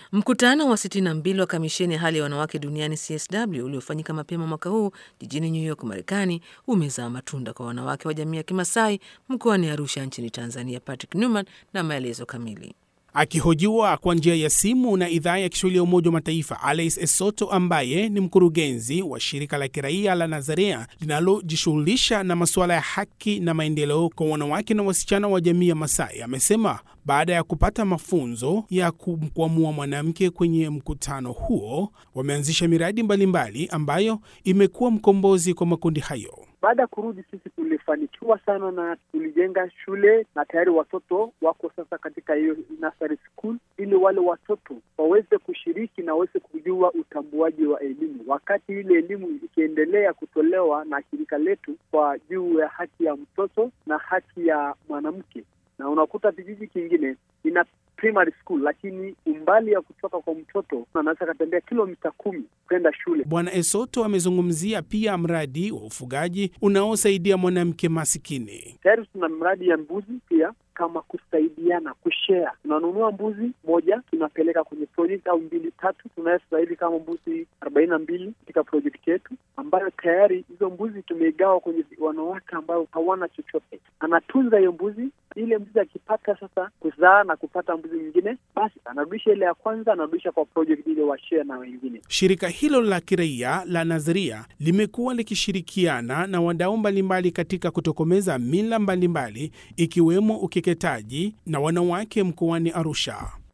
Mkutano wa 62 wa kamisheni ya hali ya wanawake duniani CSW uliofanyika mapema mwaka huu jijini New York, Marekani, umezaa matunda kwa wanawake wa jamii ya Kimasai mkoani Arusha nchini Tanzania. Patrick Newman na maelezo kamili. Akihojiwa kwa njia ya simu na idhaa ya Kiswahili ya Umoja wa Mataifa, Alice Esoto ambaye ni mkurugenzi wa shirika la kiraia la Nazarea linalojishughulisha na masuala ya haki na maendeleo kwa wanawake na wasichana wa jamii ya Masai amesema baada ya kupata mafunzo ya kumkwamua mwanamke kwenye mkutano huo, wameanzisha miradi mbalimbali mbali ambayo imekuwa mkombozi kwa makundi hayo. Baada ya kurudi sisi tulifanikiwa sana na tulijenga shule na tayari watoto wako sasa katika hiyo nursery school, ili wale watoto waweze kushiriki na waweze kujua utambuaji wa elimu, wakati ile elimu ikiendelea kutolewa na shirika letu kwa juu ya haki ya mtoto na haki ya mwanamke. Na unakuta kijiji kingine ina primary school lakini umbali ya kutoka kwa mtoto anaweza akatembea kilomita kumi kwenda shule. Bwana Esoto amezungumzia pia mradi wa ufugaji unaosaidia mwanamke masikini. Tayari tuna mradi ya mbuzi pia kama kusaidiana kushare. Tunanunua mbuzi moja tunapeleka kwenye project au mbili tatu, tunaweza sasa hivi kama mbuzi arobaini na mbili katika project yetu, ambayo tayari hizo mbuzi tumeigawa kwenye wanawake ambao hawana chochote. Anatunza hiyo mbuzi, ile mbuzi akipata sasa kuzaa na kupata mbuzi mwingine, basi anarudisha ile ya kwanza, anarudisha kwa project ile washare na wengine. Shirika hilo la kiraia la Nadharia limekuwa likishirikiana na wadau mbalimbali katika kutokomeza mila mbalimbali ikiwemo ukeketaji na wanawake mkoani Arusha.